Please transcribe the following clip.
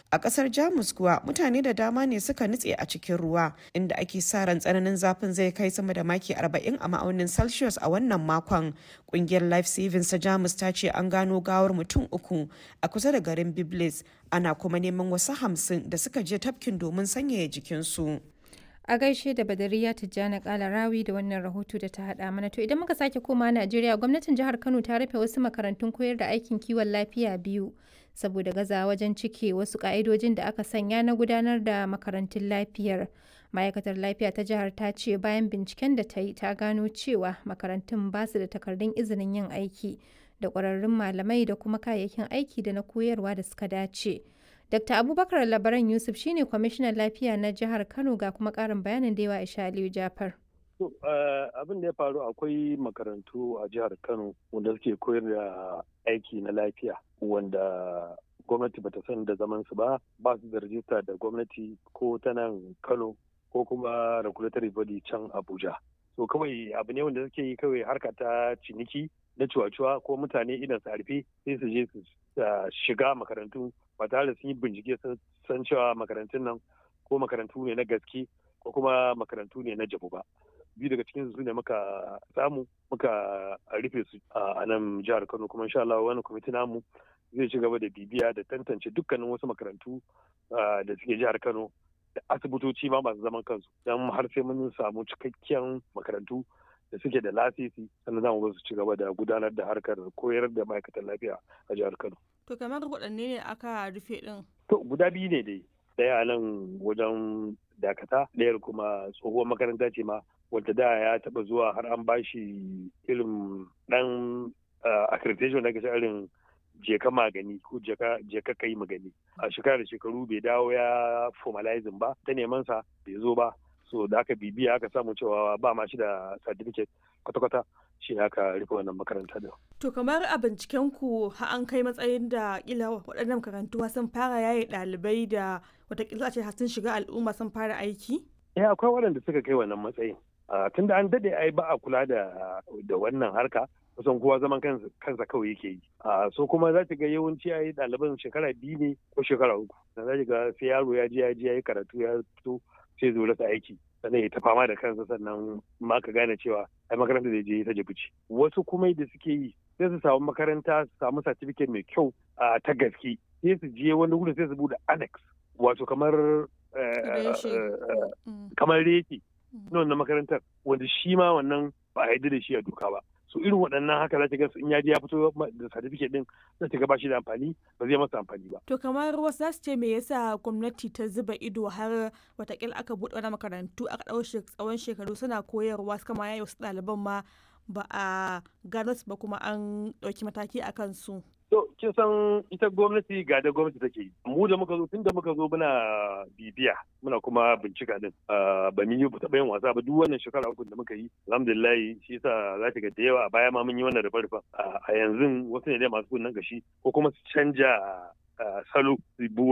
A ƙasar Jamus kuwa mutane da dama ne suka nutse a cikin ruwa inda ake sa ran tsananin zafin zai kai sama da maki 40 a ma'aunin Celsius a wannan makon. Ƙungiyar Life Savings ta Jamus ta ce an gano gawar mutum uku a kusa da garin Biblis ana kuma neman wasu hamsin da suka je tafkin domin sanyaya jikinsu. A gaishe da Badariya Tijjani Kalarawi da wannan rahoto da ta haɗa mana. To idan muka sake koma Najeriya, gwamnatin jihar Kano ta rufe wasu makarantun koyar da aikin kiwon lafiya biyu saboda gaza wajen cike wasu ƙa'idojin da aka sanya na gudanar da makarantun lafiyar. Ma'aikatar lafiya ta jihar ta ce bayan binciken da ta yi ta gano cewa makarantun ba su da takardun izinin yin aiki da ƙwararrun malamai da kuma kayayyakin aiki da na koyarwa da suka dace. Dr. Abubakar Labaran Yusuf shine kwamishinan lafiya na jihar Kano ga kuma ƙarin bayanin da yawa Isha Aliyu Jafar. abin da ya faru akwai makarantu a jihar Kano wanda suke koyar da aiki na lafiya wanda gwamnati bata san da zaman su ba ba su da rajista da gwamnati ko ta nan Kano ko kuma regulatory body can Abuja. So kawai abu ne wanda suke yi kawai harka ta ciniki na cuwa-cuwa ko mutane idan su harfe sai su je su shiga makarantu ba tare da sun yi bincike san cewa makarantun nan ko makarantu ne na gaske ko kuma makarantu ne na jabu ba biyu daga cikin su ne muka samu muka rufe su a nan jihar kano kuma insha Allah wani kwamiti namu zai ci gaba da bibiya da tantance dukkanin wasu makarantu da suke jihar kano da asibitoci ma masu zaman kansu don har sai mun samu cikakken makarantu da suke da lasisi sannan za mu su ci gaba da gudanar da harkar koyar da ma'aikatan lafiya a jihar Kano. To kamar waɗanne ne aka rufe ɗin? To guda biyu ne dai. Ɗaya nan wajen dakata, ɗayar kuma tsohuwar makaranta ce ma wadda da ya taɓa zuwa har an bashi irin ɗan accreditation da irin jeka magani ko jeka kai magani a shekara da shekaru bai dawo ya formalizing ba ta neman sa bai zo ba so da aka bibiya aka samu cewa ba ma shi da certificate kwata-kwata shi ne aka rufe wannan makaranta da. To kamar a binciken ku ha an kai matsayin da kila waɗannan makarantu sun fara yaye ɗalibai da watakila ce sun shiga al'umma sun fara aiki? Eh akwai waɗanda suka kai wannan matsayin. Tun da an daɗe ai ba a kula da wannan harka kusan kowa zaman kansa kawai yake yi. So kuma za ta ga yawanci ai ɗaliban shekara biyu ne ko shekara uku. Da za ga sai yaro ya je ya je ya yi karatu ya fito sai zo rasa aiki sannan ya ta fama da kansa sannan ma ka gane cewa ai makaranta da je ta jibici wasu kuma da suke yi sai su samu makaranta su samu certificate mai kyau ta gaske sai su je wani wurin sai su bude annex wato kamar kamar reki na wannan makarantar wanda shi ma wannan ba a yi da shi a doka ba so irin waɗannan haka za ta ga in ya je ya fito da certificate din za ta ga ba shi da amfani ba zai masa amfani ba. To kamar wasu za su ce me yasa gwamnati ta zuba ido har watakila aka buɗe wani makarantu aka ɗau tsawon shekaru suna koyarwa suka ma yayi wasu ɗaliban ma ba a gano su ba kuma an ɗauki mataki a kansu. To kin san ita gwamnati ga da gwamnati take yi. Mu da muka zo tun da muka zo muna bibiya muna kuma bincika din. Ba mun yi taɓa yin wasa ba duk wannan shekara uku da muka yi. Alhamdulillah shi yasa za ta ga da yawa a baya ma mun yi wannan rufe A yanzu wasu ne dai masu kunnen gashi ko kuma su canja salo